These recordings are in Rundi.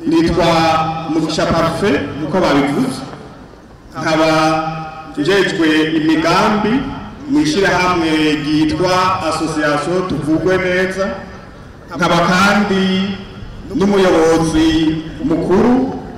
nitwa mugisha parufe nkuko babivuze nkaba njejwe imigambi mu ishyirahamwe ryitwa asosiyasiyo tuvugwe neza nkaba kandi n'umuyobozi mukuru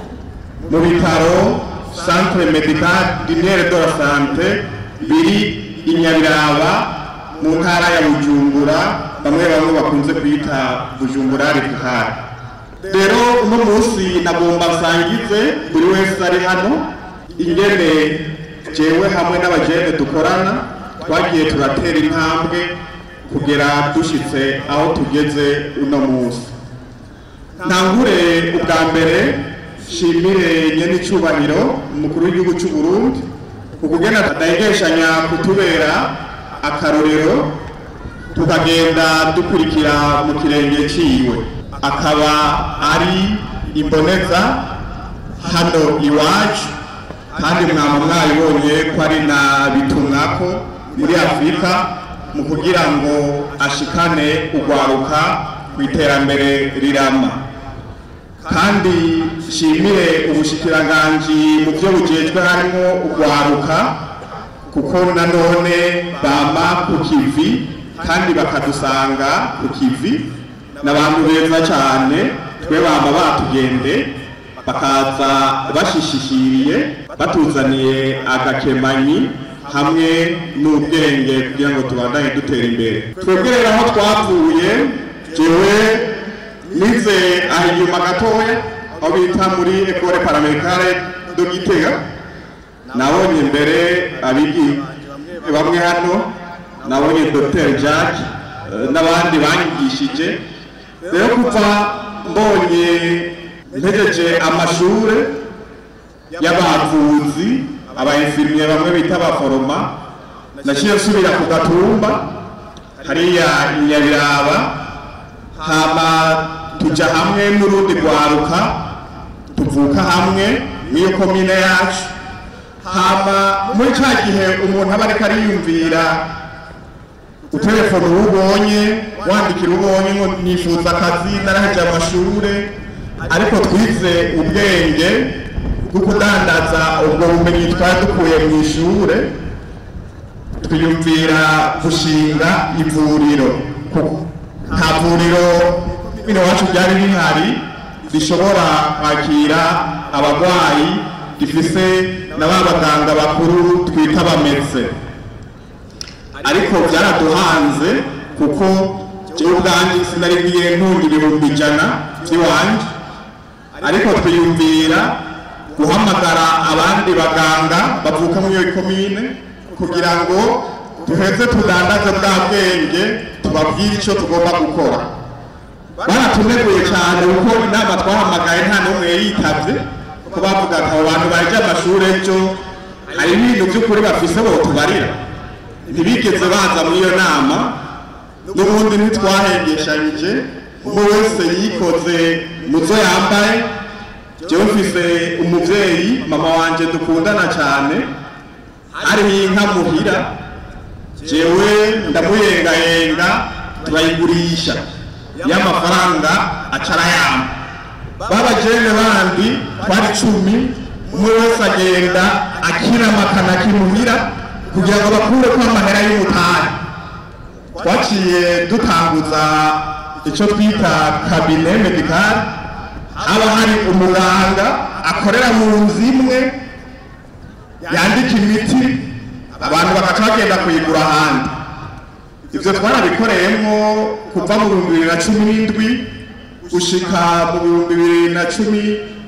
mu bitaro centre medical diniere de la sante biri i nyabiraba mu ntara ya bujumbura bamwe bamwe bakunze kwita bujumbura repubulika rero uno munsi nagomba nsangize buri wese ari hano ingene jewe hamwe n'abajene dukorana twagiye turatera intambwe kugera dushitse aho tugeze uno munsi ntangure ubwa mbere shimire nyene icubahiro umukuru w'igihugu cy'u Burundi ukugena adahegeshanya kutubera akarorero tukagenda dukurikira mu kirenge ciwe akaba ari imboneza hano iwacu kandi mwaba mwabibonye ko ari na bitumwako muri afurika mu kugira ngo ashikane ugwaruka ku iterambere rirama kandi nshimire ubushikiranganji mu byo bujejwe harimo ugwaruka kuko nanone bama ku kivi kandi bakadusanga ku kivi n'abantu beza cyane twe bama batugende bakaza bashishishiriye batuzaniye agakemanyi hamwe n'ubwenge kugira ngo tubandanye dutera imbere twebwe rero aho twavuye jewe nize aha inyuma gatoya aho bita muri ekore paramedikare do gitega nabonye mbere abigi bamwe hano nabonye dr jack n'abandi banyigishije rero kuva mbonye mpejeje amashure y'abavuzi abainfirmiye bamwe bita abaforoma naciye nsubira ku gatumba hariya inyabiraba hama tuja hamwe n'urundi rwaruka tuvuka hamwe n'iyo komine yacu hama muri ca gihe umuntu aba ariko ariyumvira utelefona uwo ubonye wandikira uwo ubonye ngo nifuza akazi naraheje amashure ariko twize ubwenge bwo kudandaza ubwo bumenyi twari dukuye mu ishure twiyumvira gushinga ivuriro nta vuriro bino wacu byari bihari rishobora kwakira abarwayi rifise na ba baganga bakuru twita abametse ariko byaraduhanze kuko jewe ubwanjye sinari ngiye ntunga ibihumbi ijana by'iwanje ariko twiyumvira guhamagara abandi baganga bavuka muri iyo komine kugira ngo duheze tudandaze bwa bwenge tubabwire icyo tugomba gukora baratuneguye cyane kuko inama twahamagaye nta n'umwe yitavye ko bavuga ati abo bantu baje amashuri ejo hari ibintu by'ukuri bafise bo tubarira ntibigeze baza muri iyo nama n'ubundi ntitwahengeshanyije umwe wese yikoze mu zo yambaye jewe mfise umuvyeyi mama wanje dukundana cyane hariho inka muhira jewe ndamuyengayenga turayigurisha y'amafaranga acarayamba babajene bandi twari cumi umwe wese agenda akiramakana kimuhira kugira ngo bakureko amahera y'umutari twaciye dutanguza icyo twita kabine medikari haba hari umuganga akorera mu nzu imwe yandika imiti abantu bagaca bagenda kuyigura ahandi ibyo twarabikoreyemo kuva mu bihumbi bibiri na cumi n'indwi gushika mu bihumbi bibiri na cumi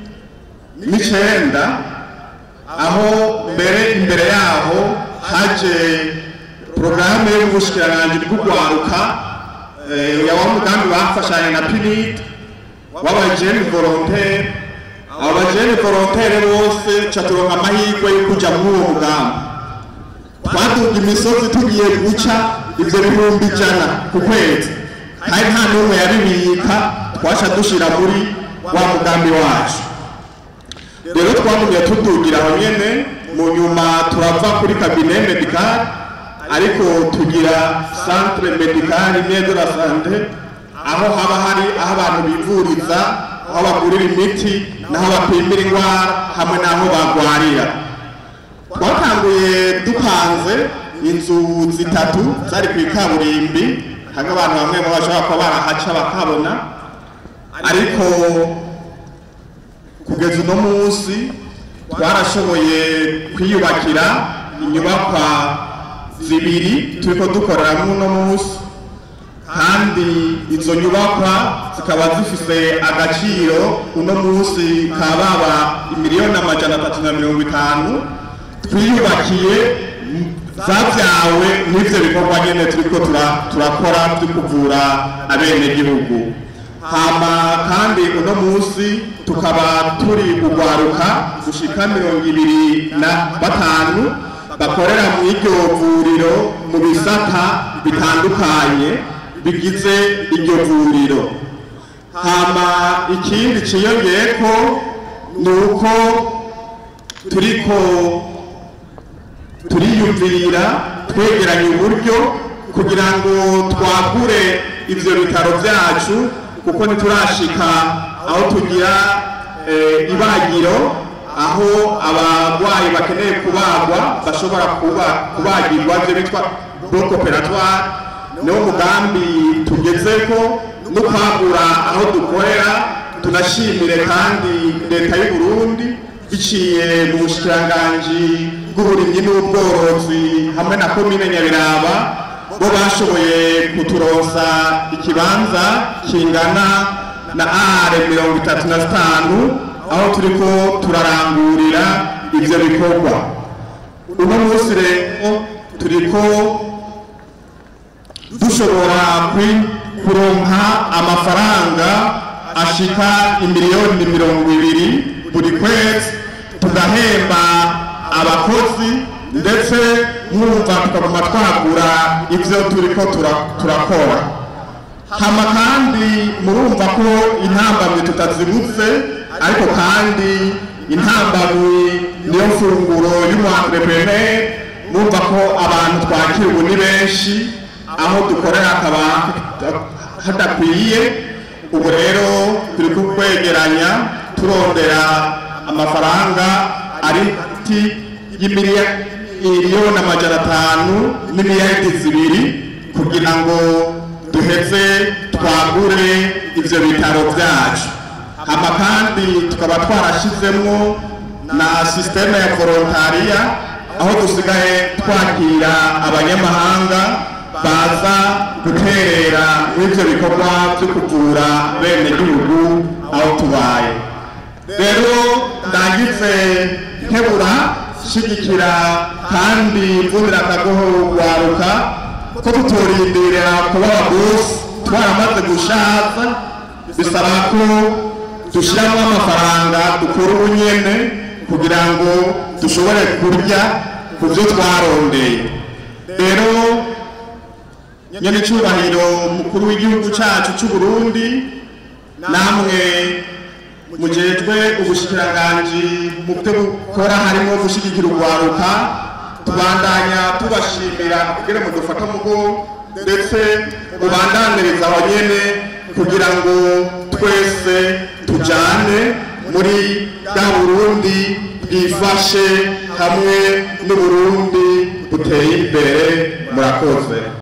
n'icenda aho mbere imbere yaho haje porogaramu yo mu bushikiranganji bw'urwaruka ya wa mugambi bafashanya na pinid w'abajeni volontere abo bajeni volontere bose ca turonka amahirwe yo kuja muri uwo mugambi twaduga imisozi tugiye guca ivyo bihumbi ijana ku kwezi kandi nta n'umwe yabibika twaca dushira muri wa mugambi wacu rero twagumye tudugira aho nyene mu nyuma turava kuri kabine medikale ariko tugira centre medicale neza la sante aho haba hari aho abantu bivuriza aho bagurira imiti n'aho bapimira indwara hamwe n'aho bagwarira twatanguye dupanze inzu zitatu zari ku ikaburimbi hamwe abantu bamwe mu bashobora kuba barahaca bakabona ariko kugeza uno munsi twarashoboye kwiyubakira inyubakwa zibiri turiko dukoreramo uno munsi kandi izo nyubakwa zikaba zifise agaciro uno munsi kababa imiliyoni amajana atatu na mirongo itanu twiyubakiye zavyawe n'ivyo bikorwa nyene turiko turakora vyo kuvura abenegihugu hama kandi uno munsi tukaba turi kugwaruka gushika mirongo ibiri na batanu bakorera mu iryo vuriro mu bisata bitandukanye bigize iryo vuriro hama ikindi ciyongeyeko ni uko turiko turiyumvirira twegeranya uburyo kugira ngo twagure ivyo bitaro vyacu kuko ntiturashika aho tugira ibagiro aho abarwayi bakeneye kubagwa bashobora kubagirwa ivyo bitwa bloc operatoire niwo mugambi tugezeko no kwagura aho dukorera tunashimire kandi leta y'u Burundi biciye mu bushikiranganji bw'uburimyi n'ubworozi hamwe na komine Nyabiraba bo bashoboye kuturonsa ikibanza kingana na are mirongo itatu na zitanu aho turiko turarangurira ivyo bikorwa uno munsi rero turiko dushobora kuronka amafaranga ashika imiliyoni mirongo ibiri buri kwezi tugahemba abakozi ndetse mwumva tukaguma twagura ivyo turiko turakora hama kandi murumva ko intambamyi tutazibutse ariko kandi intambamyi niyo mfunguro y'umuentrepreneur murumva ko abantu twakira ubu ni benshi aho dukorera hakaba hadakwiye ubu rero turi kukwegeranya turondera amafaranga ari hagati y'imiliyoni amajana atanu n'imiliyaridi zibiri kugira ngo duheze twagure ivyo bitaro vyacu hama kandi tukaba twarashizemwo na sisiteme ya volontariya aho dusigaye twakira abanyamahanga baza guterera n'ivyo bikorwa vyo kuvura bene gihugu aho tubaye rero ndagize nkebura shigikira kandi mvunira akagoho rwaruka ko tutorindirira kuba abagusi twaramaze gushaza bisaba ko dushyiramo amafaranga dukura ubunyene kugira ngo dushobore kurya ku byo twarondeye rero nyene icubahiro mukuru w'igihugu cacu c'u Burundi namwe mujejwe ubushikiranganji mu byo bukora harimo gushigikira urwaruka tubandanya tubashimira kugira ngo dufate mugo ndetse mubandaniriza aho nyene kugira ngo twese tujane muri bwa burundi bwifashe hamwe n'uburundi buteye imbere murakoze